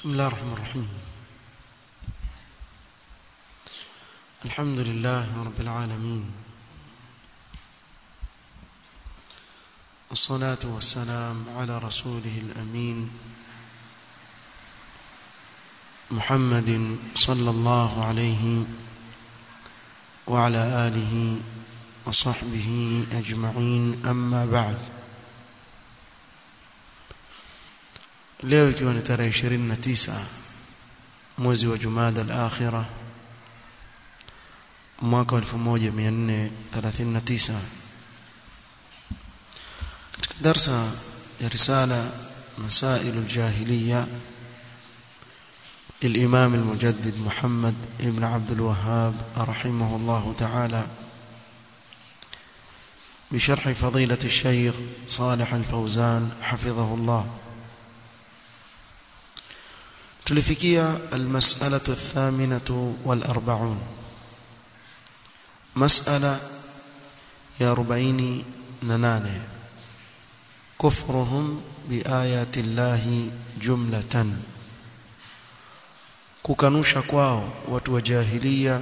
بسم الله الرحمن الرحيم الحمد لله رب العالمين والصلاة والسلام على رسوله الأمين محمد صلى الله عليه وعلى آله وصحبه أجمعين أما بعد leo ikiwa ni tarehe 29 mwezi wa Jumada al-Akhira mwaka 1439 katika darsa ya risala مسائل الجاهلية للإمام المجدد محمد ابن عبد الوهاب رحمه الله تعالى بشرح فضيلة الشيخ صالح الفوزان حفظه الله tulifikia almas'alatu athaminatu walarba'un mas'ala ya 48 kufruhum biayati llahi jumlatan kukanusha kwao watu wa jahiliya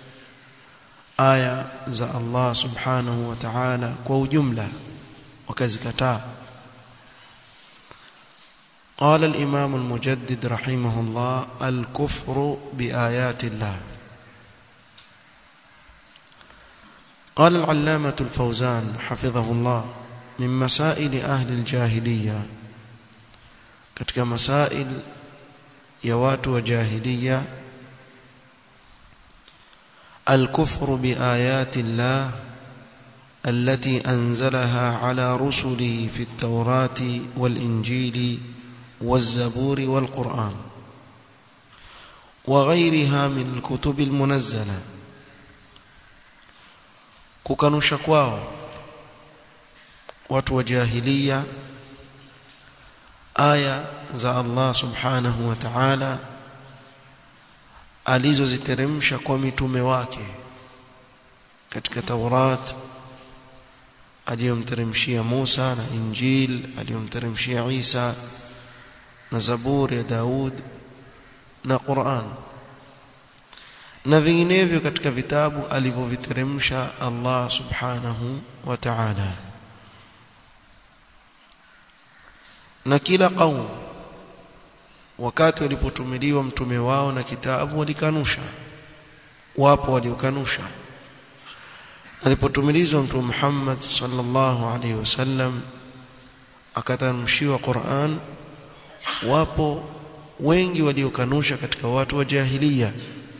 aya za Allah subhanahu wa ta'ala kwa ujumla wakazikataa قال الإمام المجدد رحمه الله الكفر بآيات الله قال العلامة الفوزان حفظه الله من مسائل أهل الجاهلية katika masail ya watu wa jahiliya الكفر بآيات الله التي أنزلها على رسله في التوراة والإنجيل والزبور والقرآن وغيرها من الكتب المنزلة kukanusha kwao watu wa jahiliya aya za Allah subhanahu wa ta'ala alizoziteremsha kwa mitume wake katika Taurat aliyomteremshia Musa na Injil aliyomteremshia Isa na Zaburi ya Daud na Qur'an na vinginevyo katika vitabu alivyoviteremsha Allah subhanahu wa ta'ala na kila qaum wakati walipotumiliwa mtume wao na kitabu walikanusha wapo waliokanusha alipotumilizwa mtume Muhammad sallallahu alaihi wasallam akatamshiwa Qur'an wapo wengi waliokanusha katika watu wa jahiliya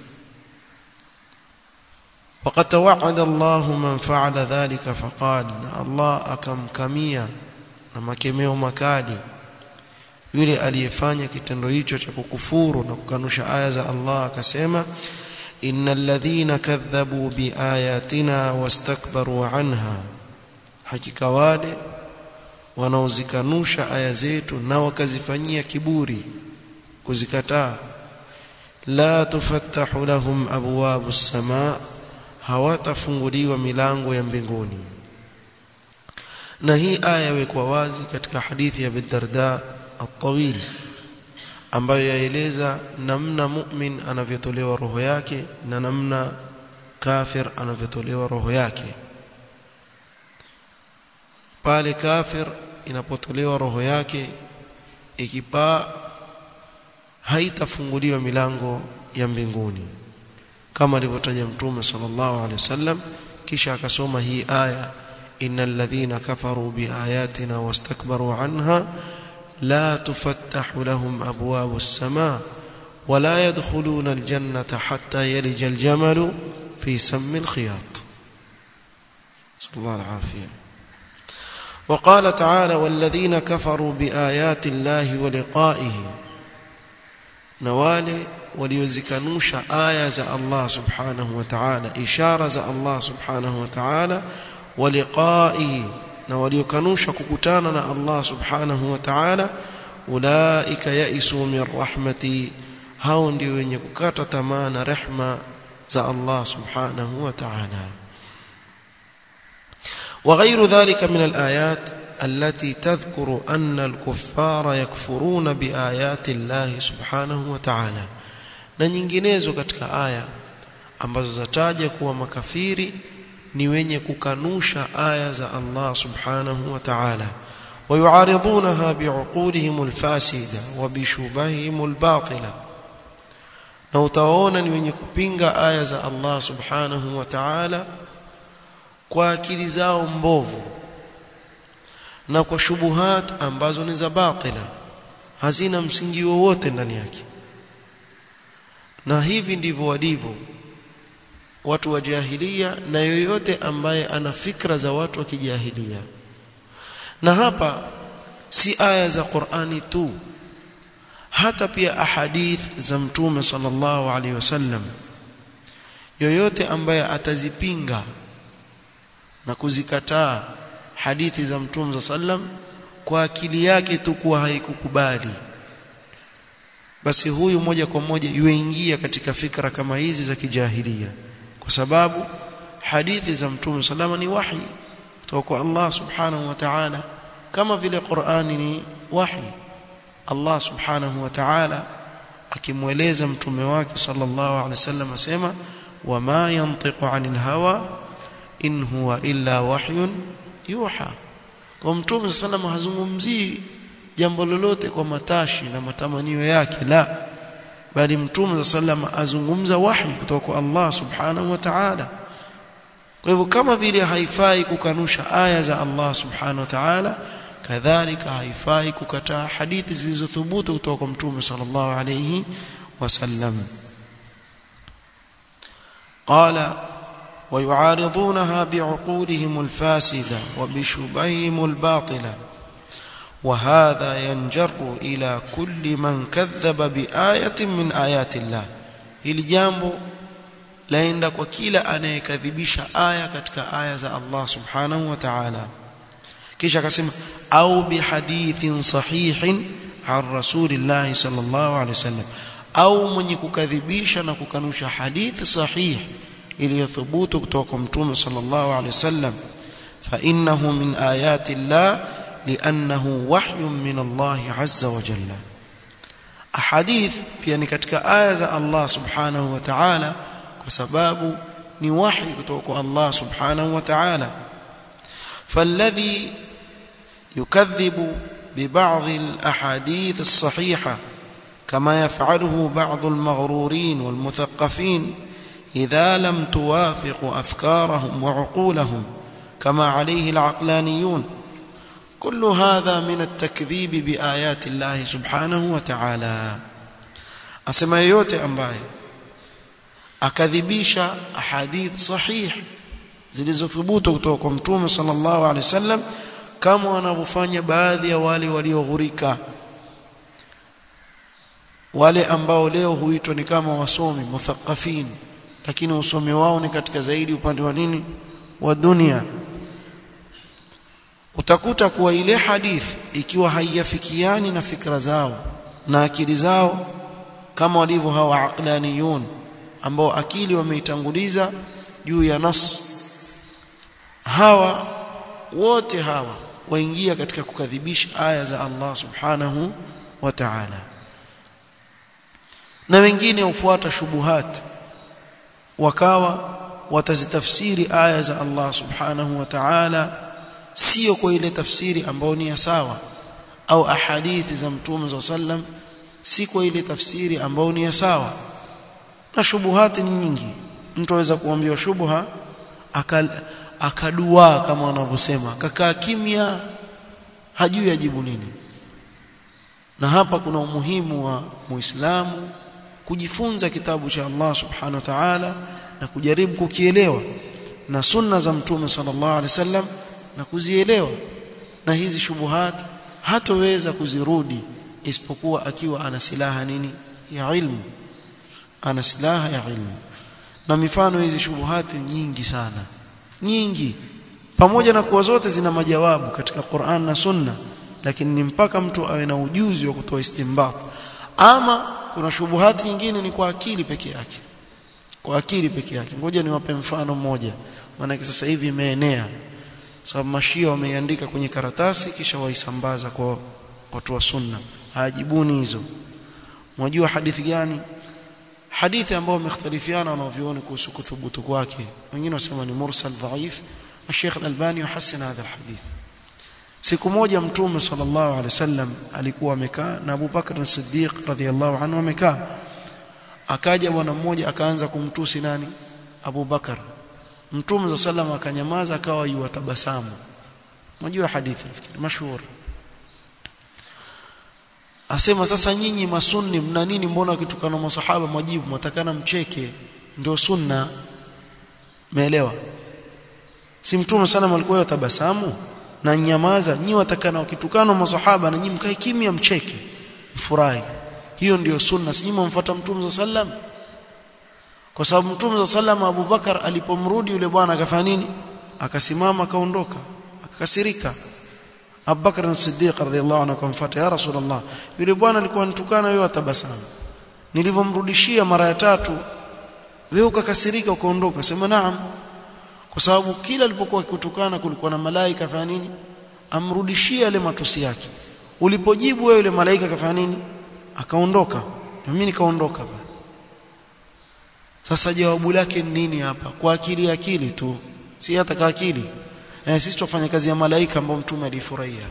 وقد توعد الله من فعل ذلك فقال الله akamkamia na makemeo makali yule aliyefanya kitendo hicho cha kukufuru na kukanusha aya za Allah akasema innal ladhina kadhabu biayatina wastakbaru anha hakika wale wanaozikanusha aya zetu na wakazifanyia kiburi kuzikataa la tufattahu lahum abwabu samaa hawatafunguliwa milango ya mbinguni na hii aya yawekwa wazi katika hadithi ya Bidarda at-tawil ambayo yaeleza namna mu'min anavyotolewa roho yake na namna kafir anavyotolewa roho yake pale kafir inapotolewa roho yake ikipaa haitafunguliwa milango ya mbinguni kama alivyotaja mtume sallallahu alaihi wasallam kisha akasoma hii aya innal ladhina kafaru biayatina wastakbaru anha la tuftahu lahum abwabu as-samaa ولا يدخلون الجنة حتى يلج الجمل في سم الخياط صلى الله العافية وقال تعالى والذين كفروا بآيات الله ولقائه نوالي waliozikanusha aya za Allah subhanahu wa ta'ala ishara za Allah subhanahu wa ta'ala waliqaihi na waliokanusha kukutana na Allah subhanahu wa ta'ala ulaika yaisu min rahmati hao ndio wenye kukata tamaa na rehma za Allah subhanahu wa ta'ala وغير ذلك من الآيات التي تذكر أن الكفار يكفرون بآيات الله سبحانه وتعالى na nyinginezo katika aya ambazo zataja kuwa makafiri ni wenye kukanusha aya za Allah subhanahu wa ta'ala ويعارضونها بعقولهم الفاسدة وبشبههم الباطلة na utaona ni wenye kupinga aya za Allah subhanahu wa ta'ala kwa akili zao mbovu na kwa shubuhat ambazo ni za batila hazina msingi wowote ndani yake na hivi ndivyo walivyo watu wa jahilia na yoyote ambaye ana fikra za watu wa kijahilia na hapa si aya za Qur'ani tu hata pia ahadith za mtume sallallahu alaihi wasallam yoyote ambaye atazipinga na kuzikataa hadithi za mtume sallam kwa akili yake tu kuwa haikukubali basi huyu moja kwa moja yuingia katika fikra kama hizi za kijahilia kwa sababu hadithi za mtume salama ni wahi kutoka kwa Allah subhanahu wa ta'ala kama vile Qur'ani ni wahi Allah subhanahu wa ta'ala akimweleza mtume wake sallallahu alaihi wasallam asema wama yantiqu anil hawa in huwa illa wahyun yuha kwa mtume sallallahu hazungumzii jambo lolote kwa matashi na matamanio yake la bali mtume sallallahu azungumza wahi kutoka kwa Allah subhanahu wa ta'ala kwa hivyo kama vile haifai kukanusha aya za Allah subhanahu wa ta'ala kadhalika haifai kukataa hadithi zilizothubutu kutoka kwa mtume sallallahu alayhi wasallam qala ويعارضونها بعقولهم الفاسدة وبشبههم الباطلة وهذا ينجر إلى كل من كذب بآية من آيات الله hili jambo laenda kwa kila anayekadhibisha aya katika aya za Allah subhanahu wa ta'ala kisha akasema au bihadithin sahihin an rasulillah sallallahu alaihi wasallam au mwenye kukadhibisha na kukanusha hadithi sahihi iliyothubutu kutoka kwa mtume sallallahu alaihi wasallam fa innahu min ayati llah liannahu wahyun min Allah azza wa jalla ahadith pia ni katika aya za Allah subhanahu wa ta'ala kwa sababu ni wahi kutoka kwa Allah subhanahu wa ta'ala فالذي يكذب ببعض الاحاديث الصحيحه كما يفعله بعض المغرورين والمثقفين إذا لم توافق أفكارهم وعقولهم كما عليه العقلانيون كل هذا من التكذيب بآيات الله سبحانه وتعالى أسمى yote ambaye akadhibisha ahadith sahih zilizothubutu kutoka kwa mtume sallallahu alaihi wasallam kama wanavyofanya baadhi ya wale walioghurika wale ambao leo huitwa ni kama wasomi muthaqafin lakini usomi wao ni katika zaidi upande wa nini wa dunia utakuta kuwa ile hadithi ikiwa haiyafikiani na fikra zao na akili zao kama walivyo hawa aqlaniyun ambao akili wameitanguliza juu ya nas hawa wote hawa waingia katika kukadhibisha aya za Allah subhanahu wa ta'ala na wengine hufuata shubuhat wakawa watazitafsiri aya za Allah subhanahu wa ta'ala sio kwa ile tafsiri ambayo ni sawa au ahadithi za mtume za sallam si kwa ile tafsiri ambayo ni sawa na shubuhati ni nyingi mtu aweza kuambiwa shubha akadua kama wanavyosema kakaa kimya hajui ajibu nini na hapa kuna umuhimu wa muislamu kujifunza kitabu cha Allah subhanahu wa ta'ala na kujaribu kukielewa na sunna za mtume sallallahu alaihi wasallam na kuzielewa na hizi shubuhat hatoweza kuzirudi isipokuwa akiwa ana silaha nini ya ilmu ana silaha ya ilmu na mifano hizi shubuhati nyingi sana nyingi pamoja na kuwa zote zina majawabu katika Qur'an na Sunna lakini ni mpaka mtu awe na ujuzi wa kutoa istinbat ama kuna shubuhati nyingine ni kwa akili peke yake kwa akili peke yake ngoja niwape mfano mmoja maana sasa hivi imeenea sababu mashia wameiandika kwenye karatasi kisha waisambaza kwa watu wa sunna hajibuni hizo mwajua hadithi gani hadithi ambayo wamekhtalifiana wanavyuoni kuhusu kuthubutu kwake wengine wasema ni mursal dhaif الشيخ الألباني يحسن هذا الحديث siku moja mtume sallallahu alaihi wasallam alikuwa amekaa na Abu Bakr as-Siddiq radhiyallahu anhu amekaa akaja bwana mmoja akaanza kumtusi nani Abu Bakar mtume sallallahu akanyamaza akawa yuwatabasamu unajua hadithi mashhur asema sasa nyinyi masunni mna nini mbona kitukana masahaba mwajibu mwatakana mcheke ndio sunna meelewa si mtume sana alikuwa yatabasamu na nyamaza nyi watakana wakitukana masahaba na nyinyi mkae kimya mcheke mfurahi hiyo ndiyo sunna si nyinyi mfuata mtume sallam kwa sababu mtume sallam Abu Bakar alipomrudi yule bwana akafanya nini akasimama akaondoka akakasirika Abu Bakar as-Siddiq radhiyallahu anhu akamfuata ya Rasulullah yule bwana alikuwa anitukana wewe atabasamu nilivyomrudishia mara ya tatu wewe ukakasirika ukaondoka sema naam kwa sababu kila alipokuwa kutukana kulikuwa na malaika fanya nini amrudishie yale matusi yake ulipojibu wewe yule malaika kafanya nini akaondoka na mimi nikaondoka ba sasa jawabu lake ni nini hapa kwa akili akili tu si hata kwa akili eh, sisi tufanya kazi ya malaika ambao mtume alifurahia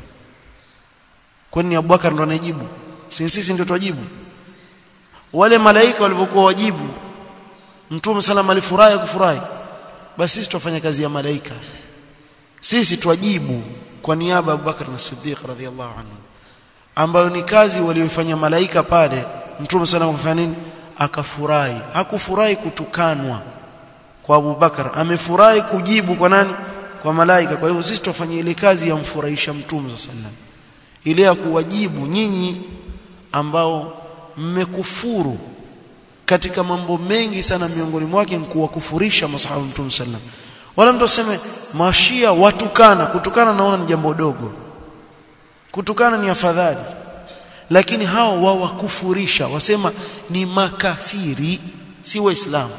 kwani Abubakar ndo anajibu si sisi ndio tuwajibu wale malaika walivyokuwa wajibu mtume sallam alifurahi kufurahi basi sisi tufanya kazi ya malaika sisi twajibu kwa niaba ya Abubakar na Siddiq radhiallahu anhu ambayo ni kazi waliyofanya malaika pale mtume sana akafanya nini akafurahi hakufurahi kutukanwa kwa Abubakar amefurahi kujibu kwa nani kwa malaika kwa hivyo sisi tufanye ile kazi ya mfurahisha mtume sallam ile ya kuwajibu nyinyi ambao mmekufuru katika mambo mengi sana miongoni mwake ni kuwakufurisha masahaba mtume sallam wala mtu aseme mashia watukana kutukana naona ni jambo dogo kutukana ni afadhali lakini hao wawakufurisha wasema ni makafiri si waislamu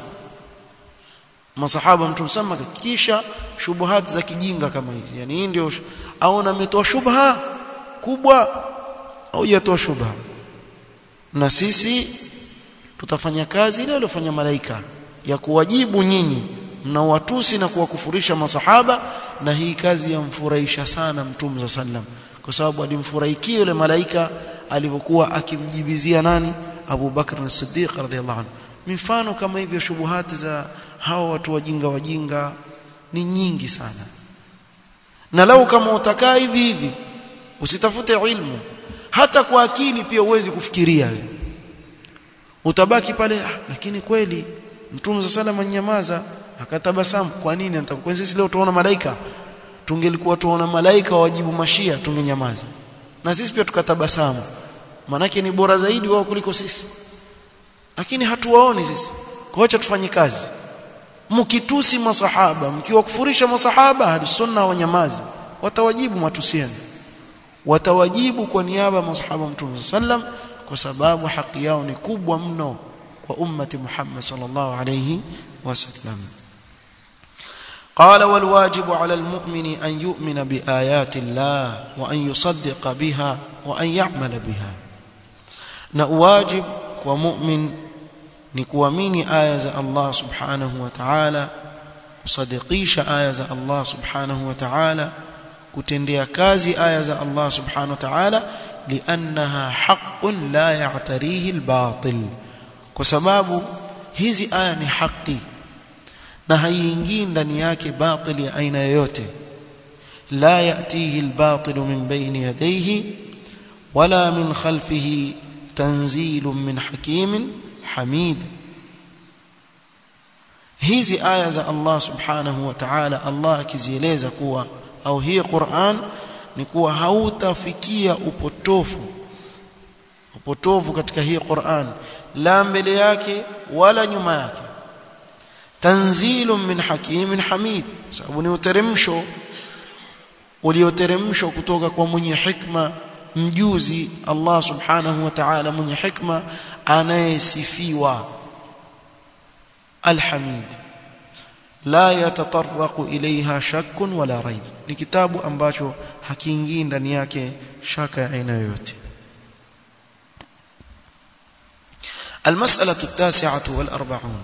masahaba mtume sallam kisha shubuhat za kijinga kama hizi yani hii ndio aona ametoa shubha kubwa au yatoa shubha na sisi tutafanya kazi ile aliyofanya malaika ya kuwajibu nyinyi mnawatusi na kuwakufurisha masahaba na hii kazi yamfurahisha sana mtume sallam kwa sababu alimfurahikia yule malaika alipokuwa akimjibizia nani Abu Bakr as-Siddiq radhiyallahu anhu mifano kama hivyo shubuhati za hawa watu wajinga wajinga ni nyingi sana na lau kama utakaa hivi hivi usitafute ilmu hata kwa akili pia uwezi kufikiria wewe utabaki pale ah, lakini kweli mtume sallallahu nyamaza akatabasamu kwa nini nitakuwa sisi leo tuona malaika tungelikuwa tuona malaika wajibu mashia tungenyamaza na sisi pia tukatabasamu manake ni bora zaidi wao kuliko sisi lakini hatuwaoni sisi kwa acha tufanye kazi mkitusi masahaba mkiwakufurisha masahaba hadi sunna wanyamazi watawajibu matusiani watawajibu kwa niaba ya masahaba mtume sallam kwa sababu haki yao ni kubwa mno kwa ummati Muhammad sallallahu alayhi wasallam قال والواجب على المؤمن أن يؤمن بآيات الله وأن يصدق بها وأن يعمل بها نواجب ومؤمن نكوامين آية الله سبحانه وتعالى صدقيش آية الله سبحانه وتعالى كتندي كازي آية الله سبحانه وتعالى لأنها حق لا يعتريه الباطل وسباب hizi aya ni haki na haiingii ndani yake batili ya aina yoyote la yatihi albatil min bayni yadayhi wala min khalfihi tanzilun min hakimin hamid hizi aya za Allah subhanahu wa ta'ala Allah akizieleza kuwa au hii Qur'an ni kuwa hautafikia upotofu upotofu katika hii Qur'an la mbele yake wala nyuma yake tanzilun min hakimin hamid sababu ni uteremsho ulioteremshwa kutoka kwa mwenye hikma mjuzi Allah subhanahu wa ta'ala mwenye hikma anayesifiwa alhamid la yatataraqu ilaiha shakkun wala raib ni kitabu ambacho hakiingii ndani yake shaka ya aina yoyote المسألة التاسعة والأربعون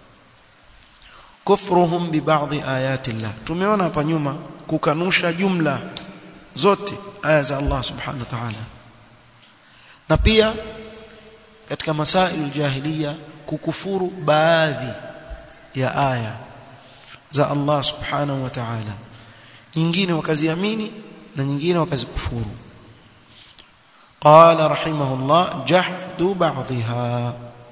كفرهم ببعض آيات الله tumeona hapa nyuma kukanusha jumla zote aya za Allah subhanahu wa ta'ala na pia katika masailu jahiliya kukufuru baadhi ya aya za Allah subhanahu wa ta'ala nyingine wakaziamini na nyingine wakazikufuru قال رحمه الله جحد بعضها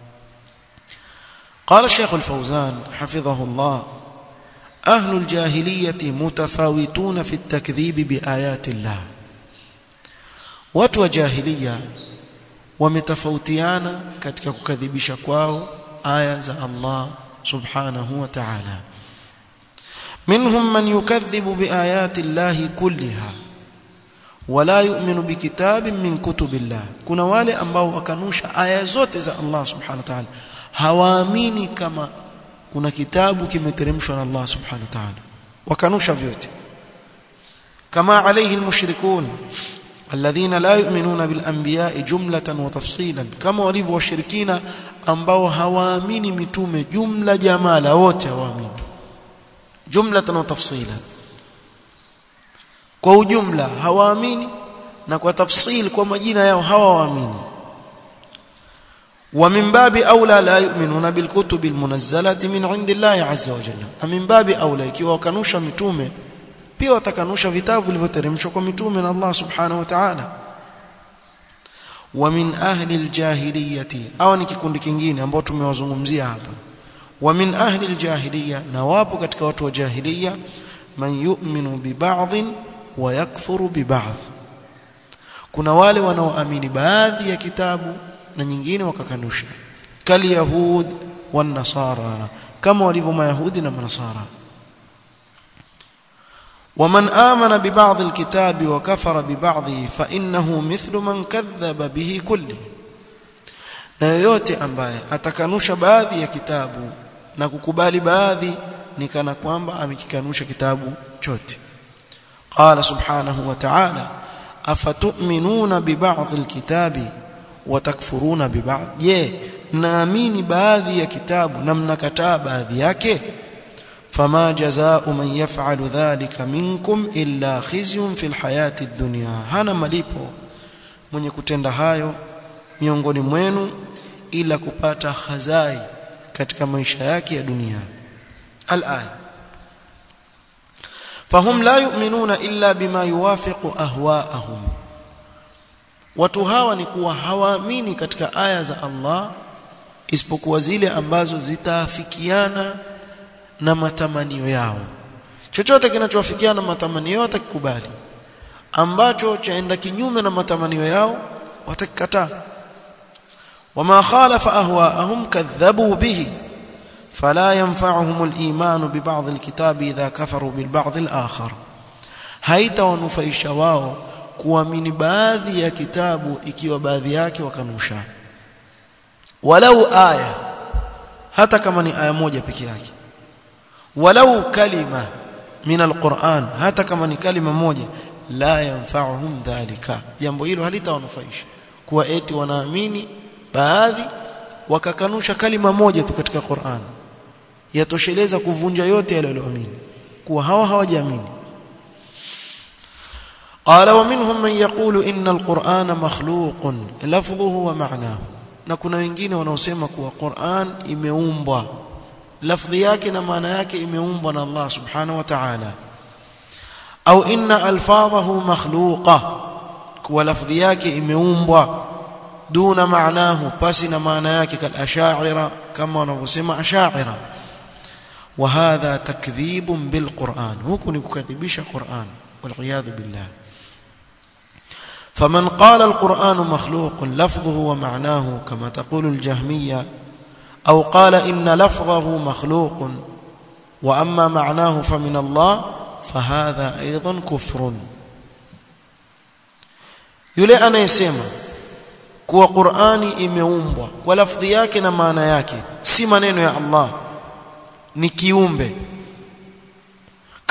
قال الشيخ الفوزان حفظه الله أهل الجاهلية متفاوتون في التكذيب بآيات الله watu wa jahiliya wametofautiana katika kukadhibisha kwao aya za Allah subhanahu wa ta'ala minhum man yukadhibu biayati Allah kulliha wala yu'minu bikitabin min kutubillah kuna wale ambao wakanusha aya zote za Allah subhanahu wa ta'ala hawaamini kama kuna kitabu kimeteremshwa na Allah subhanahu wa ta'ala wakanusha vyote kama alayhi almushrikun alladhina la yu'minuna bil anbiya'i jumlatan wa tafsilan kama walivyo washirikina ambao hawaamini mitume jumla jamala wote hawaamini jumlatan wa tafsilan kwa ujumla hawaamini na kwa tafsil kwa majina yao hawaamini ومن باب اولى لا يؤمنون بالكتب المنزله من عند الله عز وجل ومن باب اولى ikiwa wakanusha mitume pia watakanusha vitabu vilivyoteremshwa kwa mitume na Allah subhanahu wa ta'ala ومن اهل الجاهليه au ni kikundi kingine ambao tumewazungumzia hapa ومن اهل الجاهليه na wapo katika watu wa jahiliya man yu'minu bi ba'd wa yakfuru bi ba'd kuna wale wanaoamini baadhi ya kitabu na nyingine wakakanusha kal yahud wan nasara kama walivyo mayahudi na manasara ومن آمن ببعض الكتاب وكفر ببعضه فإنه مثل من كذب به كله na yoyote ambaye atakanusha baadhi ya kitabu na kukubali baadhi ni kana kwamba amekikanusha kitabu chote qala subhanahu wa ta'ala afatu'minuna bi ba'd al-kitabi wa takfuruna bi ba'd je naamini baadhi ya kitabu na mnakataa baadhi yake fama jazaa'u man yaf'alu dhalika minkum illa khizyun fil hayati ad-dunya hana malipo mwenye kutenda hayo miongoni mwenu ila kupata khazai katika maisha yake ya dunia al-aya fahum la yu'minuna illa bima yuwafiqu ahwa'ahum watu hawa ni kuwa hawaamini katika aya za Allah isipokuwa zile ambazo zitaafikiana na matamanio yao chochote kinachowafikiana na matamanio yao watakikubali ambacho chaenda kinyume na matamanio yao watakikataa wama khalafa ahwaahum kadhabu bihi فلا ينفعهم الإيمان ببعض الكتاب إذا كفروا بالبعض الآخر haitawanufaisha wao kuamini baadhi ya kitabu ikiwa baadhi yake wakanusha walau aya hata kama ni aya moja peke yake walau kalima min alquran hata kama ni kalima moja la yanfa'uhum dhalika jambo hilo halitawanufaisha kuwa eti wanaamini baadhi wakakanusha kalima moja tu katika Qur'an yatosheleza kuvunja yote yale walioamini kuwa hawa hawajaamini قال ومنهم من يقول إن القرآن مخلوق لفظه ومعناه na kuna wengine wanaosema kuwa Qur'an imeumbwa lafdhi yake na maana yake imeumbwa na Allah subhanahu wa ta'ala au inna alfadhahu makhluqa kuwa lafdhi yake imeumbwa duna maanahu pasi na maana yake kal ash'ira kama wanavyosema ash'ira wa hadha takdhibun bil Qur'an huku ni kukadhibisha Qur'an wal billah فمن قال القرآن مخلوق لفظه ومعناه كما تقول الجهمية أو قال إن لفظه مخلوق وأما معناه فمن الله فهذا أيضا كفر yule anayesema kuwa Qur'ani imeumbwa kwa lafdhi yake na maana yake si maneno ya Allah ni kiumbe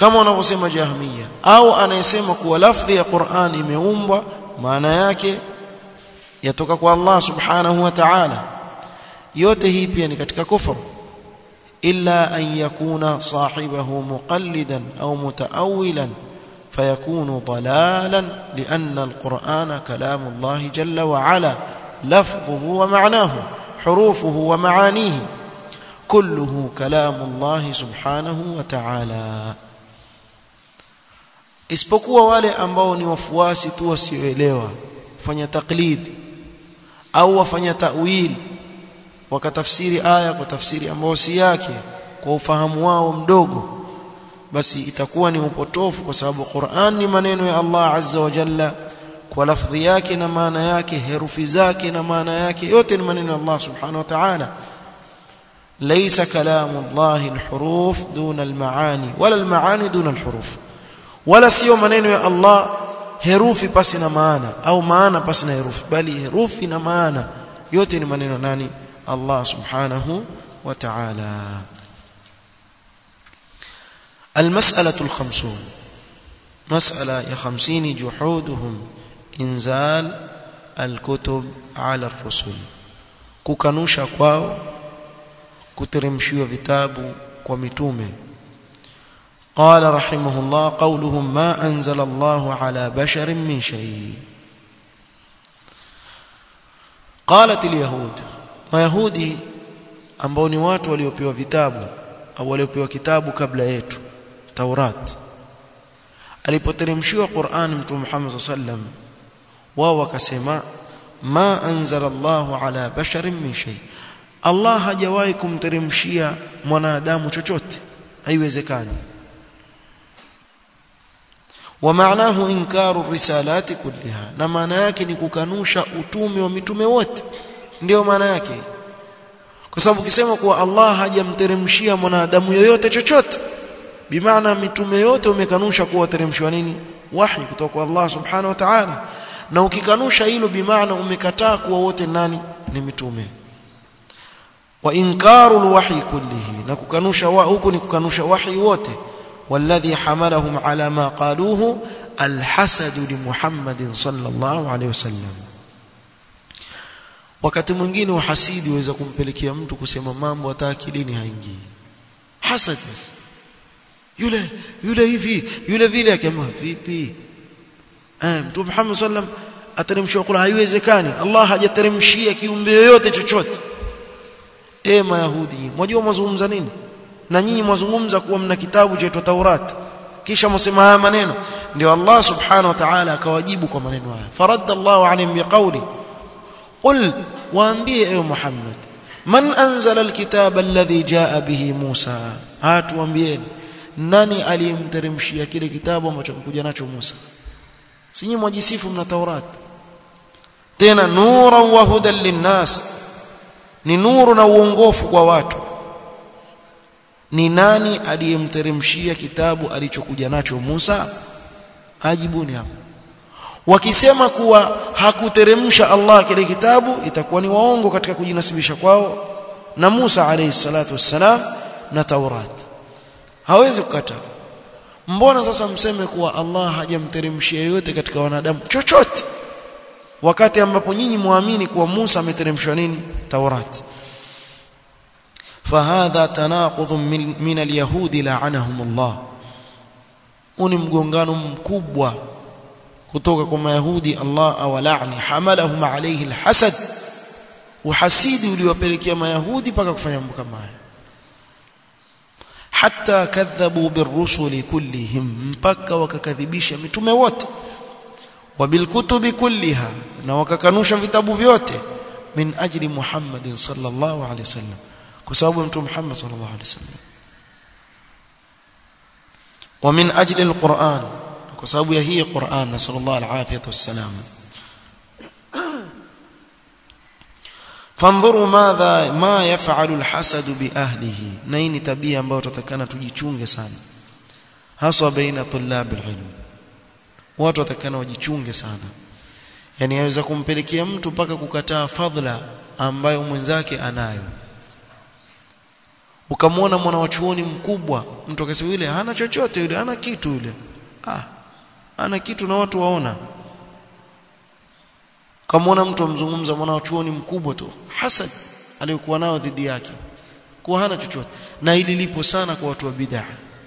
kama wanavyosema jahmiya au anayesema kuwa lafdhi ya Qur'an imeumbwa maana yake yatoka kwa Allah subhanahu wa ta'ala yote hii pia ni katika kufru illa an yakuna sahibahu muqallidan au mutaawilan فيكون ضلالا لأن القرآن كلام الله جل وعلا لفظه ومعناه حروفه ومعانيه كله كلام الله سبحانه وتعالى isipokuwa wale ambao ni wafuasi tu wasioelewa fanya taklid au wafanya ta'wil wakatafsiri aya kwa tafsiri ambayo si yake kwa ufahamu wao mdogo basi itakuwa ni upotofu kwa sababu Qur'an ni maneno ya Allah Azza wa Jalla kwa lafdhi yake na maana yake herufi zake na maana yake yote ni maneno ya Allah Subhanahu wa Ta'ala ليس كلام الله الحروف دون المعاني ولا المعاني دون الحروف ولا sio maneno ya Allah herufi pasi na maana au maana pasi na herufi bali herufi na maana yote ni maneno nani Allah Subhanahu wa Ta'ala المسألة الخمسون مسألة يا خمسين جحودهم إنزال الكتب على الرسل kukanusha kwao kuteremshiwa vitabu kwa mitume قال رحمه الله قولهم ما أنزل الله على بشر من شيء قالت اليهود ما يهودي ambao ni watu waliopewa vitabu au waliopewa kitabu kabla yetu Taurat alipoteremshiwa Qur'an Mtume Muhammad sallam wao wakasema ma anzala Allahu ala basharin min shay Allah hajawahi kumteremshia mwanadamu chochote haiwezekani ومعناه انكار الرسالات كلها na maana yake ni kukanusha utume wa mitume wote ndio maana yake kwa sababu ukisema kuwa Allah hajamteremshia mwanadamu yoyote chochote bimaana mitume yote umekanusha kuwa teremshwa nini wahi kutoka kwa Allah subhanahu wa ta'ala na ukikanusha hilo bimaana umekataa kuwa wote nani ni mitume wa inkaru alwahyi kullihi na kukanusha wa huku ni kukanusha wahi wote والذي حملهم على ما قالوه الحسد لمحمد صلى الله عليه وسلم wakati mwingine uhasidi waweza kumpelekea mtu kusema mambo hata akilini haingii hasad basi yule yule hivi yule vile akema vipi eh mtume Muhammad sallam ateremshia Qur'an haiwezekani Allah hajateremshia kiumbe yoyote chochote eh mayahudi mwajua mazungumza nini na nyinyi mwazungumza kuwa mna kitabu cha Taurat kisha msema haya maneno ndio Allah subhanahu wa ta'ala akawajibu kwa maneno haya faradda Allahu alayhim biqawli qul waambie ewe Muhammad man anzala alkitaba alladhi jaa bihi Musa hatuambieni nani aliyemteremshia kile kitabu ambacho kuja nacho Musa si nyinyi mwajisifu mna Taurat tena nuran wa hudan linnas ni nuru na uongofu kwa watu ni nani aliyemteremshia kitabu alichokuja nacho Musa ajibuni hapo wakisema kuwa hakuteremsha Allah kile kitabu itakuwa ni waongo katika kujinasibisha kwao na Musa alayhi salatu wassalam na Taurat hawezi kukataa mbona sasa mseme kuwa Allah hajamteremshia yote katika wanadamu chochote wakati ambapo nyinyi muamini kuwa Musa ameteremshwa nini Taurat فهذا تناقض من, من اليهود لعنهم الله uni mgongano mkubwa kutoka kwa mayahudi Allah awalani hamalahum alayhi alhasad uhasidi uliwapelekea mayahudi mpaka kufanya mambo kama haya hatta kadhabu birrusuli kullihim mpaka wakakadhibisha mitume wote wabilkutubi kulliha na wakakanusha vitabu vyote min ajli Muhammadin sallallahu alayhi wasallam kwa sababu mtume Muhammad sallallahu alaihi wasallam wa min ajli alquran kwa sababu ya hii Qur'an na sallallahu alaihi wasallam فانظروا ماذا ما يفعل الحسد باهله na hii ni tabia ambayo tutakana tujichunge sana hasa baina tulab alilm watu watakana wajichunge sana yani yaweza kumpelekea mtu mpaka kukataa fadhila ambayo mwenzake anayo ukamwona mwana wa chuoni mkubwa mtu akasema yule hana chochote yule hana kitu yule ah hana kitu na watu waona ukamwona mtu amzungumza mwana wa chuoni mkubwa tu hasad aliyokuwa nao dhidi yake kuwa hana chochote na hili lipo sana kwa watu wa bid'ah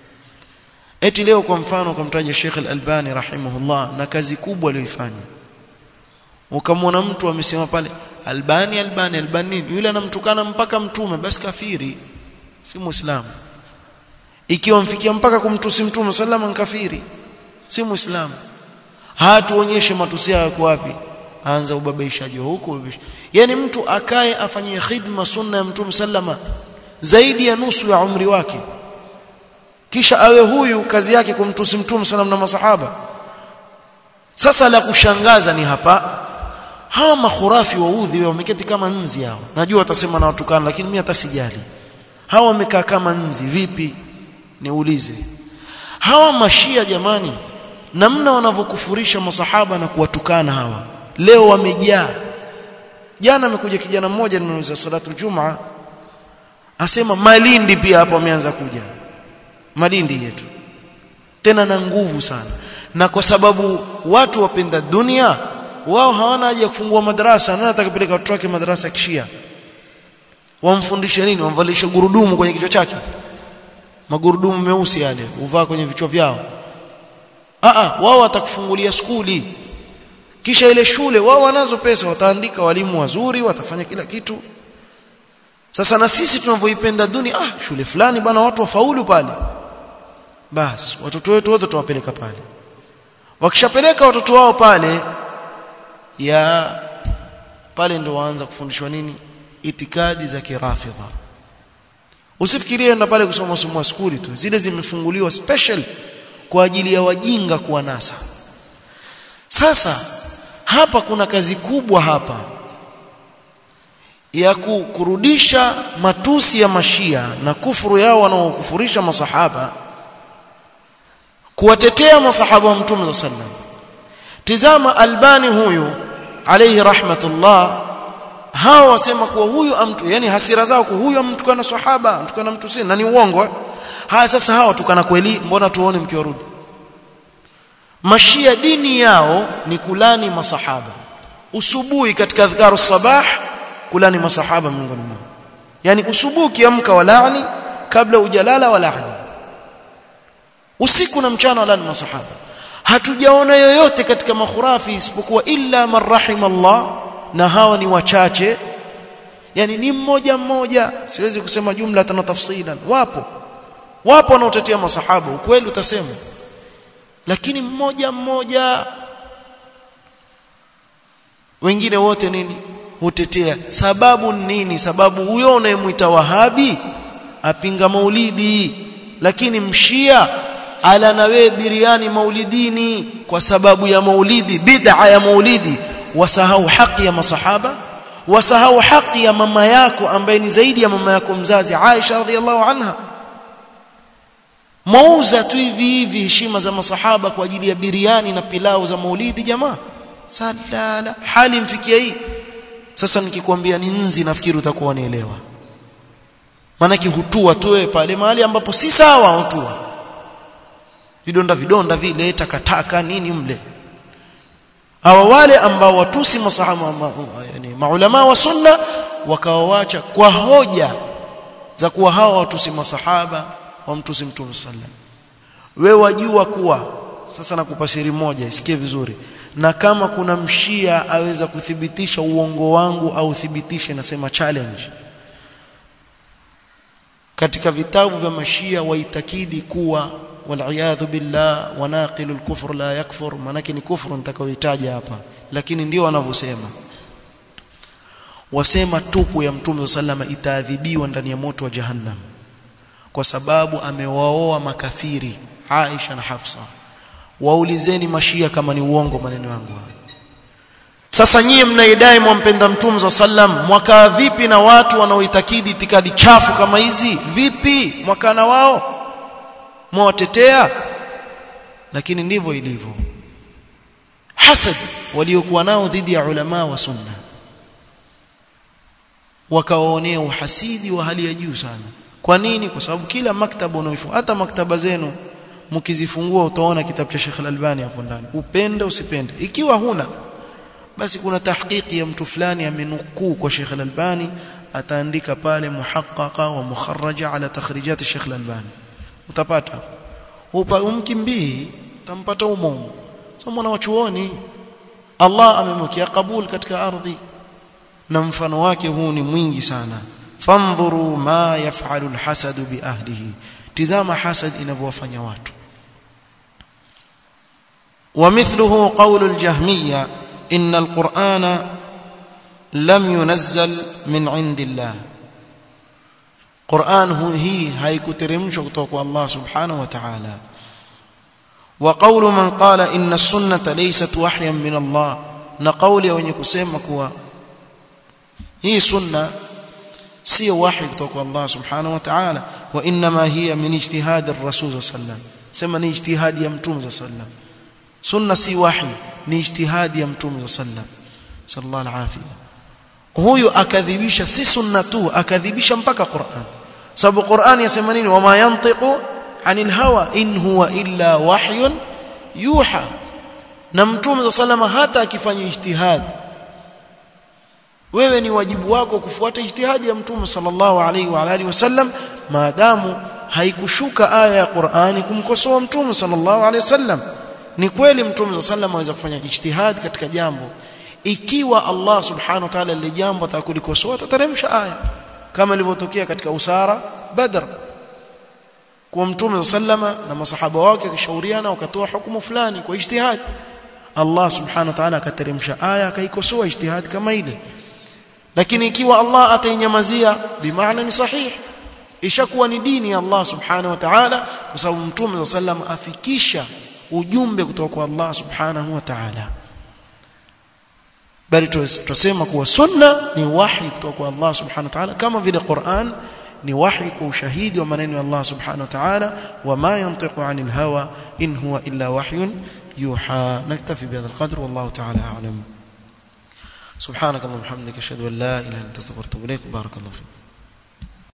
eti leo kwa mfano ukamtaja Sheikh Al-Albani rahimahullah na kazi kubwa aliyoifanya ukamwona mtu amesema pale Albani Albani Albani yule anamtukana mpaka mtume basi kafiri si muislamu ikiwa mfikia mpaka kumtusi mtume sallama kafiri si muislamu hatuonyeshe matusi yako wapi anza ubabaishaji huko yani mtu akae afanyie khidma sunna ya mtume sallama zaidi ya nusu ya umri wake kisha awe huyu kazi yake kumtusi mtume sallam na masahaba sasa la kushangaza ni hapa hawa makhurafi waudhi wameketi kama nzi hao najua watasema na watukana lakini mimi hata sijali hawa wamekaa kama nzi vipi niulize hawa mashia jamani namna wanavyokufurisha masahaba na kuwatukana hawa leo wamejaa jana amekuja kijana mmoja nimeuliza salatu jumaa asema malindi pia hapo ameanza kuja malindi yetu tena na nguvu sana na kwa sababu watu wapenda dunia wao hawana haja ya kufungua madarasa nani atakapeleka watoto wake madarasa kishia wamfundishe nini wamvalishe gurudumu kwenye kichwa chake magurudumu meusi yale uvaa kwenye vichwa vyao a a wao watakufungulia skuli kisha ile shule wao wanazo pesa wataandika walimu wazuri watafanya kila kitu sasa na sisi tunavyoipenda dunia ah shule fulani bwana watu wafaulu pale basi watoto wetu wote tuwapeleka pale wakishapeleka watoto wao pale ya pale ndio waanza kufundishwa nini itikadi za kirafidha usifikirie enda pale kusoma somo skuli tu zile zimefunguliwa special kwa ajili ya wajinga kuwa nasa sasa hapa kuna kazi kubwa hapa ya kurudisha matusi ya mashia na kufuru yao wanaokufurisha masahaba kuwatetea masahaba wa mtume sallam tizama albani huyu alayhi rahmatullah hao wasema kuwa huyu amtu yani hasira zao kwa huyu amtukana sahaba amtukana mtu si na ni uongo haya sasa hao tukana kweli mbona tuone mkiwarudi mashia dini yao ni kulani masahaba usubuhi katika adhkaru sabah kulani masahaba miongoni mwao yani usubuhi kiamka walani kabla ujalala walani usiku na mchana walani masahaba hatujaona yoyote katika makhurafi isipokuwa illa man rahimallah na hawa ni wachache yani ni mmoja mmoja siwezi kusema jumla na tafsilan wapo wapo wanaotetea masahaba ukweli utasema lakini mmoja mmoja wengine wote nini hutetea sababu nini sababu huyo unayemwita wahabi apinga maulidi lakini mshia ala na wewe biriani maulidini kwa sababu ya maulidi bid'a ya maulidi wasahau haki ya masahaba wasahau haki ya mama yako ambaye ni zaidi ya mama yako mzazi Aisha radhiallahu anha mauza tu hivi hivi heshima za masahaba kwa ajili ya biriani na pilau za maulidi jamaa salala hali mfikia hii sasa nikikwambia ni nzi nafikiri utakuwa unielewa maana hutua tu pale mahali ambapo si sawa hutua vidonda vidonda vile takataka nini mle hawa wale ambao watusi masahaba ma, yani maulama wa sunna wakawawacha kwa hoja za kuwa hawa watusi masahaba wamtusi mtume sallam wewe wajua kuwa sasa nakupa siri moja isikie vizuri na kama kuna mshia aweza kuthibitisha uongo wangu au thibitishe nasema challenge katika vitabu vya mashia waitakidi kuwa waliyadhu billah wanaqilu alkufr la yakfur manake ni kufru nitakayoitaja hapa lakini ndio wanavyosema wasema tupu ya mtume sallama itaadhibiwa ndani ya moto wa jahannam kwa sababu amewaoa makafiri Aisha na Hafsa waulizeni mashia kama ni uongo maneno yangu sasa nyie mnaidai mwampenda mtume za sallam mwakaa vipi na watu wanaoitakidi itikadi chafu kama hizi vipi mwakana wao mwawatetea lakini ndivyo ilivyo hasad waliokuwa nao dhidi ya ulama wa sunna wakawaonea uhasidi wa hali ya juu sana kwa nini kwa sababu kila maktaba unaoifungua hata maktaba zenu mkizifungua utaona kitabu cha Sheikh Al-Albani hapo ndani upende usipende ikiwa huna basi kuna tahqiqi ya mtu fulani amenukuu kwa Sheikh Al-Albani ataandika pale muhaqqaqa wa mukharraja ala takhrijat Sheikh Al-Albani utapata upa umkimbii utampata umo sasa mwana wachuoni Allah amemwekea kabul katika ardhi na mfano wake huu ni mwingi sana fandhuru ma yaf'alu alhasad bi ahlihi tizama hasad inavyowafanya watu ومثله قول الجهمية إن القرآن لم ينزل من عند الله قرآن هي هاي كترمش الله سبحانه وتعالى وقول من قال إن السنة ليست وحيا من الله نقول wenye kusema kuwa hii sunna si wahi kutoka Allah subhanahu wa ta'ala wa inma hiya min ijtihad ar-rasul sallam sema ni ijtihadi ya mtume sallam sunna si wahi ni ijtihadi ya mtume sallam sallallahu alafia huyu akadhibisha si sunna tu akadhibisha mpaka Qur'an sababu Qur'an yasema nini wama yantiqu anil hawa in huwa illa wahyun yuha na mtume sallallahu hata akifanya ijtihadi wewe ni wajibu wako kufuata ijtihadi ya mtume sallallahu alaihi wa alihi wasallam maadamu haikushuka aya ya Qur'ani kumkosoa mtume sallallahu alaihi wasallam ni kweli mtume sallallahu aweza kufanya ijtihad katika jambo ikiwa Allah subhanahu wa ta'ala lile jambo atakulikosoa atateremsha aya kama ilivyotokea katika usara badr kwa mtume sallama na masahaba wake wakishauriana wakatoa hukumu fulani kwa ijtihad Allah subhanahu wa ta'ala akateremsha aya akaikosoa ijtihad kama ile lakini ikiwa Allah atainyamazia bimaana ni sahihi ishakuwa ni dini ya Allah subhanahu wa ta'ala kwa sababu mtume sallam afikisha ujumbe kutoka kwa Allah subhanahu wa ta'ala bali tusema kuwa sunna ni wahi kutoka kwa Allah subhanahu wa ta'ala kama vile Qur'an ni wahi kwa ushahidi wa maneno ya Allah subhanahu wa ta'ala wama yantiqu 'anil hawa in huwa illa wahyun yuha naktafi bihadha alqadr wallahu ta'ala a'lam سبحانك اللهم وبحمدك اشهد ان لا اله الا انت استغفرك واتوب اليك بارك الله فيك